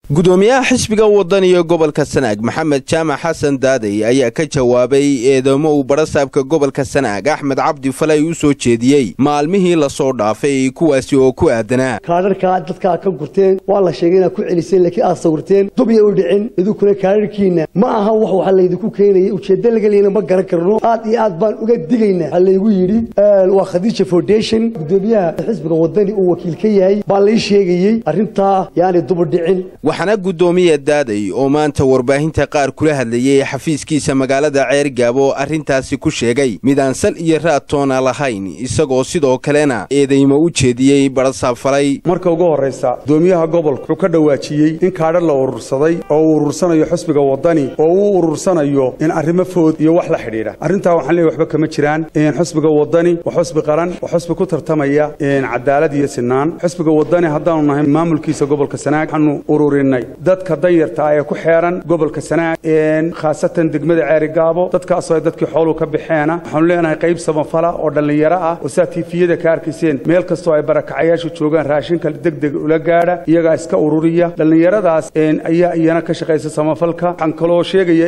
gudoomiyaha xisbiga wadaniga gobolka sanaag maxamed jaamac xasan daadey ayaa ka jawaabay eedamo uu barasaabka gobolka sanaag axmed cabdi falay u soo jeediyey maalmihii lasoo dhaafay kuwaasi oo ku aadanaa kaadharkaa dadkaa ka gurteen waa la sheegay inaad ku celiseen laakiin aad sawirteen dubya u dhicin idinkuna kaadharkiinna ma aha wax waxa laydinku keenaya ujeeddo laga leyna ma garan karno aad iyo aad baan uga digaynaa waxaa laygu yidhi waa khadiija foundation gudoomiyaha xisbiga wadani uu wakiil ka yahay baa lai sheegayey arrintaa yaani dubu dhicin waxaana guddoomiya daaday oo maanta warbaahinta qaar kula hadlayay xafiiskiisa magaalada ceergaabo arrintaasi ku sheegay mid aan sal iyo raad toona lahayn isagoo sidoo kalena eedaymo u jeediyey barasaab falay marka ugu horraysa gudoomiyaha gobolka wuxuu ka dhowaajiyey in kaadha la urursaday oo uu urursanayo xisbiga waddani oo uu urursanayo in arrimo food iyo wax la xidhiidha arrintaa waxaan leeyahy waxba kama jiraan xisbiga waddani waa xusbi qaran waa xusbi ku tartamaya cadaalad iyo sinaan xisbiga waddani haddaanu nahay maamulkiisa gobolka sanaag waxaanu ururinay dadka danyarta ah ee ku xeeran gobolka sanaag khaasatan degmada ceerigaabo dadkaasoo ay dadkii xooluhu ka baxeena waxaanu leenahay qayb samafala oo dhallinyaro ah oo saa tiifiyada ka arkayseen meel kastoo ay barakacayaashu joogaan raashinka degdeg ula gaadha iyagaa iska ururiya dhallinyaradaas ayaa iyana ka shaqaysa samafalka waxaan kaloo sheegaya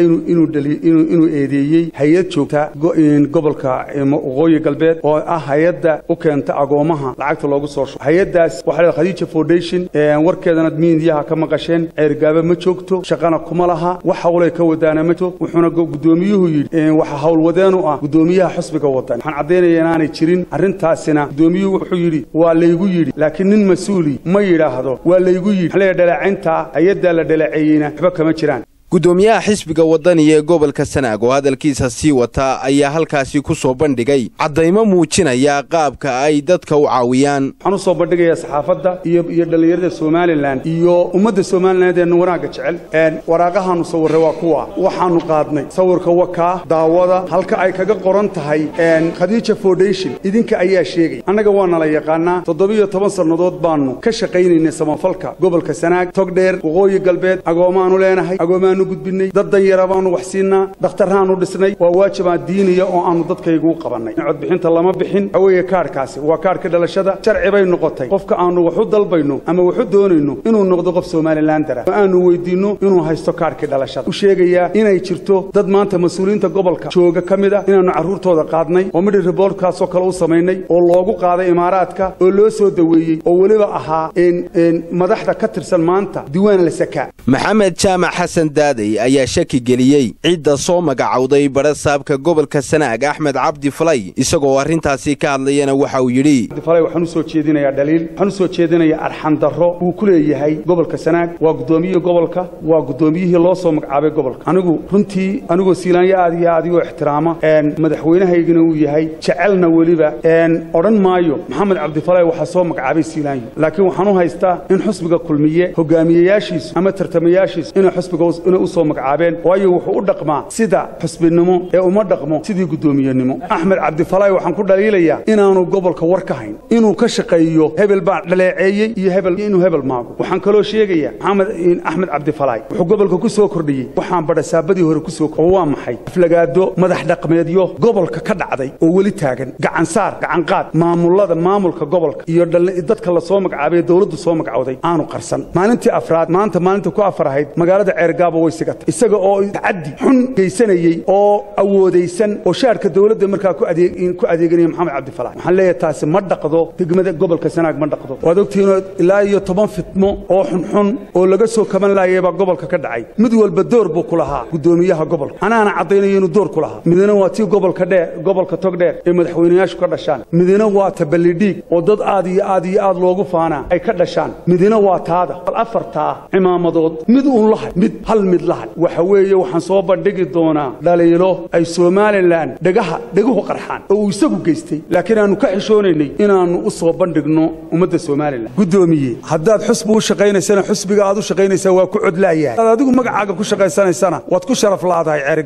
inuu eedeeyey hay-ad joogta gobolka waqooyi galbeed oo ah hay-adda u keenta agoomaha lacagta loogu soo shubo hay-addaas waxaa la khadiija foundation warkeedana miidiyaha ka maqasheen ceergaaba ma joogto shaqana kuma laha wax hawlay ka wadaana ma joog wuxuuna gudoomiyuhu yidhi waxa howlwadeenu ah gudoomiyaha xusbiga wadan waxaan caddaynaya inaanay jirin arrintaasina gudoomiyuhu wuxuu yidhi waa laygu yidhi laakiin nin mas-uuli ma yidhaahdo waa laygu yidhi waxaa leeya dhaleecayntaa hay-addaa la dhaleeceeyeyna waxba kama jiraan gudoomiyaha xisbiga wadaniga ee gobolka sanaag oo hadalkiisa sii wata ayaa halkaasi ku soo bandhigay caddaymo muujinaya qaabka ay dadka u caawiyaan waxaan u soo bandhigayaa saxaafadda iyo iyo dhallinyarada somalilan iyo ummadda somaliland ee wanaagga jecel waraaqahaanu sawirray waa kuwa waxaanu qaadnay sawirka wakaa daawada halka ay kaga qoran tahay khadiija foundation idinka ayaa sheegay annaga waa nala yaqaanaa toddobiyo toban sannadood baannu ka shaqaynaynay samafalka gobolka sanaag togdheer waqooyi galbeed agoomaanu leenahay gudbinay dad danyara baanu wax siinaa dhakhtarraanu dhisnay waa waajibaan diiniya oo aanu dadkaygu qabannay codbixinta lama bixin waxa weeye kaarhkaasi waa kaarhka dhalashada sharci bay noqotay qofka aanu wax u dalbayno ama wax u doonayno inuu noqdo qof somalilandara oo aanu weydiinno inuu haysto kaarhkii dhalashada u sheegayaa inay jirto dad maanta mas-uuliyiinta gobolka jooga ka mid ah inaannu carruurtooda qaadnay oo midhi riboortkaasoo kale u samaynay oo loogu qaaday imaaraadka oo loo soo daweeyey oo weliba ahaa madaxda ka tirsan maanta diiwaan la sakaa maxamed jaamac xasan daadey ayaa shaki geliyey cidda soo magacowday barasaabka gobolka sanaag axmed cabdi falay isagoo arrintaasi ka hadlayana waxa uu yidhi falay waxaan u soo jeedinayaa dhaliil waxaan u soo jeedinayaa arxandarro uu ku leeyahay gobolka sanaag waa guddoomiyihii gobolka waa guddoomiyihii loo soo magacaabay gobolka anigu runtii anigoo siilaanyo aad iyo aad igu ixtiraama madaxweynahaygana uu yahay jecelna weliba odhan maayo maxamed cabdifalay waxaa soo magacaabay siilaanyo laakiin waxaan u haystaa in xusbiga kulmiye hogaamiyeyaashiisu ama tartamayaashiisu inay xusbiga inay u soo magacaabeen waayo wuxuu u dhaqmaa sida xusbinimo ee uma dhaqmo sidii guddoomiyenimo axmed cabdifalay waxaan ku dhaliilayaa inaanu gobolka war ka hayn inuu ka shaqeeyo hebel baa dhaleeceeyey iyo hebel inuu hebel maago waxaan kaloo sheegayaa maxamed axmed cabdifalay wuxuu gobolka ku soo kordhiyey waxaan badhasaabadii hore ku soo oo waa maxay aflagaado madax dhaqmeedyo gobolka ka dhacday oo weli taagan gacansaar gacanqaad maamullada maamulka gobolka iyo dadka la soo magacaabay dowladdu soo magacowday aanu qarsan maalintii afraad maanta maalinta ku afar ahayd magaalada ceergaabo way sigata isaga oo tacaddi xun geysanayey oo awoodaysan oo shaarka dowladda markaa ku adeeganaya maxamed cabdifalax waxaan leeyahay taasi ma dhaqdo degmada gobolka sanaag ma dhaqdo waad ogtihiinoo ilaa iyo toban fitmo oo xunxun oo laga soo kaban laayay baa gobolka ka dhacay mid walba door buu ku lahaa guddoomiyaha gobolka anaana caddaynayo inuu door ku lahaa midna waa tii gobolka dheer gobolka togdheer ee madaxweynayaashu ka dhashaan midna waa taballidhiig oo dad aad iyo aad iyo aad loogu faanaa ay ka dhashaan midna waa taada bal afartaa cimaamadood mid uun lahay mid hal mid lahay waxa weeye waxaan soo bandhigi doonaa dhaliilo ay somalilan dhegaha dheguhu qarxaan oo uu isagu geystay laakiin aannu ka xishoonaynay inaannu u soo bandhigno ummadda somalilan guddoomiye haddaad xusbi u shaqaynaysana xusbiga aad u shaqaynaysaa waa ku codlaayahay hadaad adigu magacaaga ku shaqaysanaysana waad ku sharaf la'dahay ceerigaabo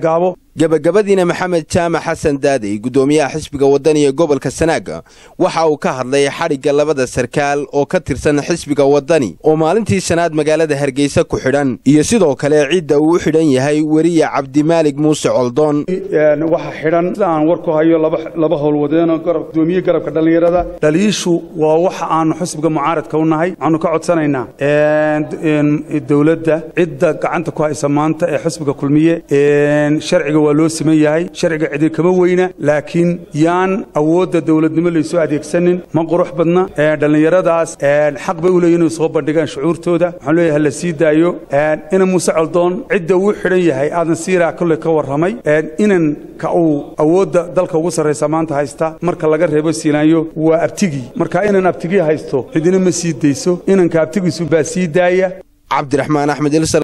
gebagabadiina maxamed jaamac xasan daadey guddoomiyaha xisbiga wadani ee gobolka sanaag waxa uu ka hadlay xadhigga labada sarkaal oo ka tirsan xisbiga wadani oo maalintii shanaad magaalada hargeysa ku xidhan iyo sidoo kale cidda uu u xidhan yahay weriye cabdimaalig muuse coldoon waxa xidhan sida aan war ku hayo laba howlwadeenoo gudoomiye garabka dhallinyarada dhaliishu waa waxa aanu xisbiga mucaaradka u nahay waxaanu ka codsanaynaa dowladda cidda gacanta ku haysa maanta ee xisbiga kulmiye sharciga waa loo siman yahay sharciga cidi kama weyna laakiin yaan awoodda dowladnimo laysoo adeegsanin ma qurux badna dhallinyaradaas xaq bay u leeyihin inay soo bandhigaan shucuurtooda waxaan leeyahay la sii daayo ina muuse coldoon cidda uu xidhan yahay aadan siiraa kolley ka warramay inanka uu awoodda dalka ugu sarraysa maanta haysta marka laga reebo siinaanyo waa abtigii marka inan abtigii haysto cidina ma sii dayso inanka abtigiisu baa sii daaya cabdiraxmaan axmed